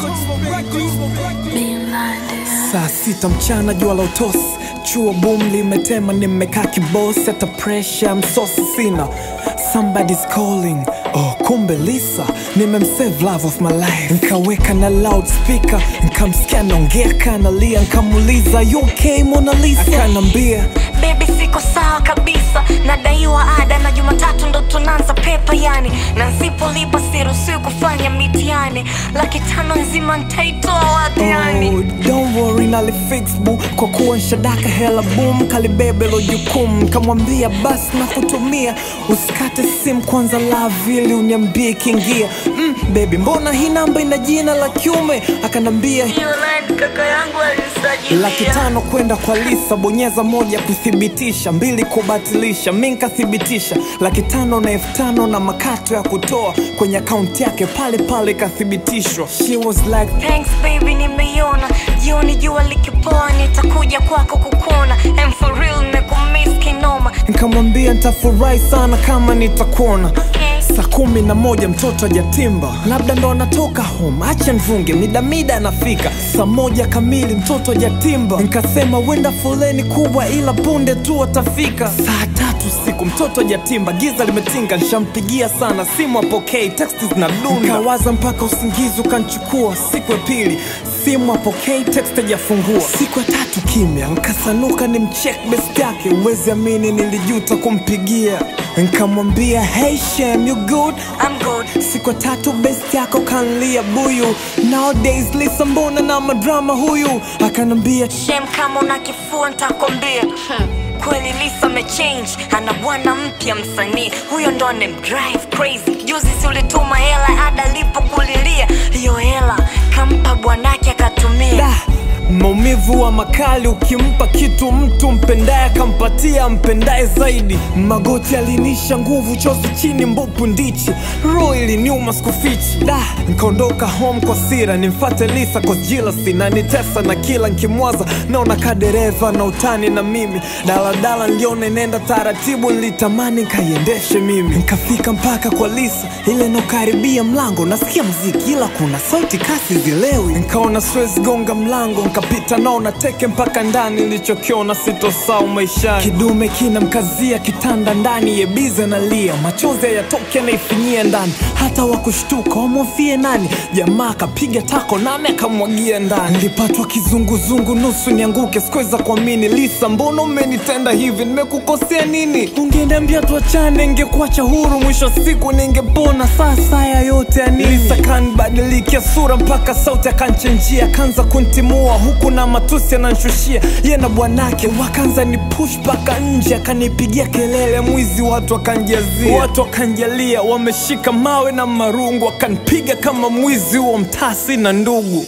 Saa sita mchana jua la utosi, chuo boom limetema, nimekaa kibosi, hata pressure msosi sina. Somebody's calling, oh kumbe Lisa, nimemsave love of my life, nkaweka na loudspeaker, nkamsikia naongea kanalia, nkamuuliza you okay Mona Lisa, akanambia Baby siko sawa kabisa, nadaiwa ada na Jumatatu ndo tunaanza pepa yani, na nsipolipa siruhusiwi kufanya mitihani, laki tano nzima ntaitoa wapi yani? Oh, don't worry nalifix bu kwa kuwa nshadaka hela boom kalibebe lo jukumu kamwambia basi na kutumia usikate simu kwanza love ili uniambie kiingia mm, baby mbona hii namba ina jina la kiume akanambia Hiyo line kaka yangu alisajilia. laki tano kwenda kwa Lisa, bonyeza moja kuthibitisha, mbili kubatilisha, mi nkathibitisha laki tano na elfu tano na makato ya kutoa kwenye akaunti yake pale pale ikathibitishwa. She was like Thanks baby, nimeiona jioni jua likipoa, nitakuja kwako kukuona. I'm for real, nimekumiss kinoma. Nikamwambia nitafurahi sana kama nitakuona Okay. saa kumi na moja mtoto ajatimba, labda ndo anatoka home, acha nvunge midamida anafika saa moja kamili mtoto ajatimba. Nikasema wenda foleni kubwa, ila punde tu atafika. Saa tatu siku mtoto ajatimba, giza limetinga, nshampigia sana simu apokei, teksti zinadunda, nkawaza mpaka usingizi ukanchukua. Siku ya pili simu apokei, text ajafungua. Siku ya tatu kimya, nkasanuka ni mcheck best yake, uwezi amini nilijuta kumpigia. Nkamwambia hey Shem, you good? I'm good. Siku ya tatu best yako kanlia buyu, nowadays Lisa mbona na madrama huyu? Akanambia Shem, kama una kifua nitakwambia. Hmm. Kweli Lisa amechange, ana bwana mpya msanii, huyo ndo anemdrive crazy. Juzi si ulituma hela ada alipokulilia, hiyo hela kampa bwanake akatumia. da maumivu wa makali, ukimpa kitu mtu mpendaye akampatia mpendaye zaidi. Magoti alinisha nguvu, chozi chini, mbupu ndichi, roho iliniuma sikufichi. Da, nkaondoka home kwa sira, nimfate Lisa kwa jealousy na nitesa na kila nkimwaza, naona ka dereva na utani na mimi. Daladala niliona inaenda taratibu, nilitamani nkaiendeshe mimi. Nkafika mpaka kwa Lisa, ile nokaribia mlango, nasikia mziki ila kuna sauti kasi zilewi. Nkaona siwezi gonga mlango, nkapita naona teke mpaka ndani, nilichokiona sitosau maishani. Kidume kinamkazia kitanda ndani, yebize nalia, machozi hayatoki anaifinyia ndani, hata wakushtuka wamwofie nani. Jamaa akapiga tako nami akamwagia ndani, nilipatwa kizunguzungu nusu nianguke, sikuweza kuamini. Lisa, mbona umenitenda hivi? Nimekukosea nini? Ungeniambia tuachane, ingekuacha huru, mwisho wa siku ningepona. Sasa haya yote ya nini? Lisa kanibadilikia sura mpaka sauti akanchenjia, akaanza kuntimua huku na matusi ananshushia ye na bwanake, wakaanza ni push mpaka nje, akanipigia kelele mwizi, watu wakanjazia, watu wakanjalia, wameshika mawe na marungu, wakanipiga kama mwizi huo mtasi na ndugu.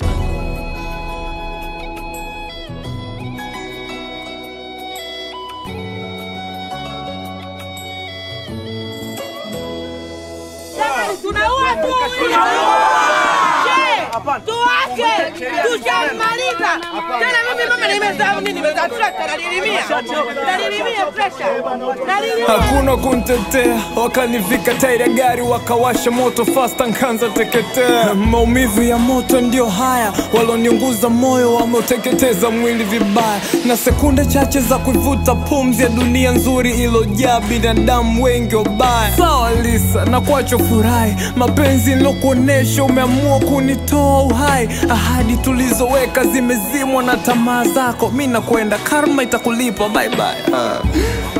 tunaua tu tuache tushamaliza tena mimi mama nimezaa nini nimezaa trekta nalilimia nalilimia presha nalilimia hakuna kuntetea, wakanivika tairi ya gari, wakawasha moto fasta, nkanza teketea. Maumivu ya moto ndio haya, waloniunguza moyo wameuteketeza mwili vibaya, na sekunde chache za kuivuta pumzi ya dunia nzuri ilojaa binadamu wengi wabaya. Sawa Lisa, na kwacho furahi, mapenzi nilokuonesha, umeamua kunitoa uhai. Ahadi tulizoweka zimezimwa na tamaa zako, mi nakwenda, karma itakulipa. Bye bye. Ah.